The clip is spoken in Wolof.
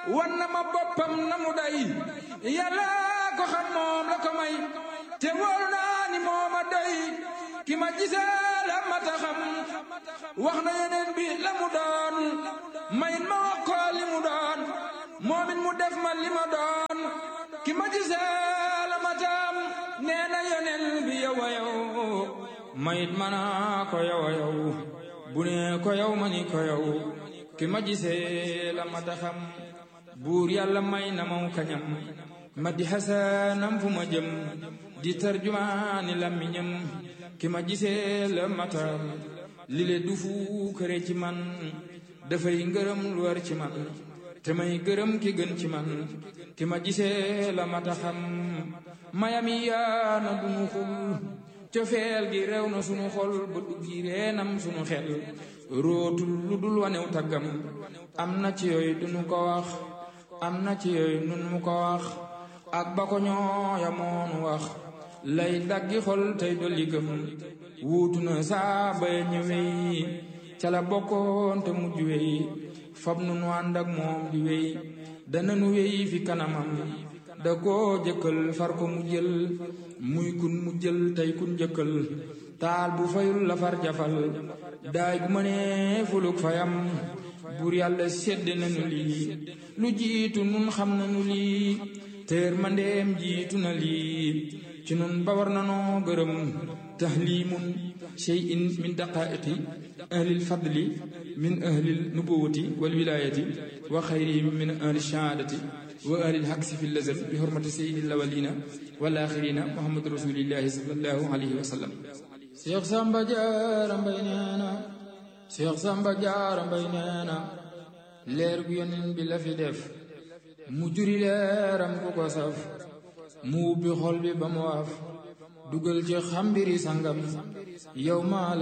wan na ma boppam na mu day yàlla ko xam moom la ko may te wóolu naa ni mooma doy ki ma gisee la ma ta xam wax na yeneen bi la mu doon mayit ma wax ko li mu doon moomit mu def ma li ma doon ki ma gisee la ma taam nee na yeneen bi yow a yow mayit ma naa ko yow a yow bu ne ko yow ma ni ko yow ki ma gisee la ma ta xam buur yàlla may na maw kañam ma di xasanam fu ma jëm di tarjumaani lammiñam ki ma gisee la matam li le du fu kër ci man dafay ngërëm lu war ci man te may gërëm ki gën ci man ki ma gisee la mata xam mayami yaana dunu xul cofeel gi rew na sunu xol ba duggi reenam sunu xel rootul lu dul wanew taggam am na ci yooyu dunu ko wax am na ci yooyu nun mu ko wax ak ba ko ñooya moonu wax lay daggi xol tey dolli gëm wuutu na saa bay ñëwey ca la bokkoon te mujj wey fab nu nu ànd ak moom di wey dana nu wey fi kanamam da koo jëkkal far ko mu jël muy kun mu jël tey kun jëkkal taal bu fayul la far jafal daay gu mënee fuluk fayam buur yàlla sedd nañu lii lu jiitu nun xam nañu lii teer mandeem jiitu na lii ci nun ba war nanoo gërëm tahlimun shay'in min daqaiqi ahlil fadli min ahlil nubuwati wal wilayati wa xayrihim min ahli shahaadati wa ahlil haqsi fi lazal bi hurmati sayyidil awwalina wal axirina muhammad rasulillahi sallallahu alayhi wa sallam Cheikh Samba Diarra Mbaye nee na Cheikh Samba Diarra Mbaye nee na leer gu yonent bi la fi def mu juri leeram ku ko saf mu ubbi xol bi ba mu waaf dugal ci xambiri sangam yow maa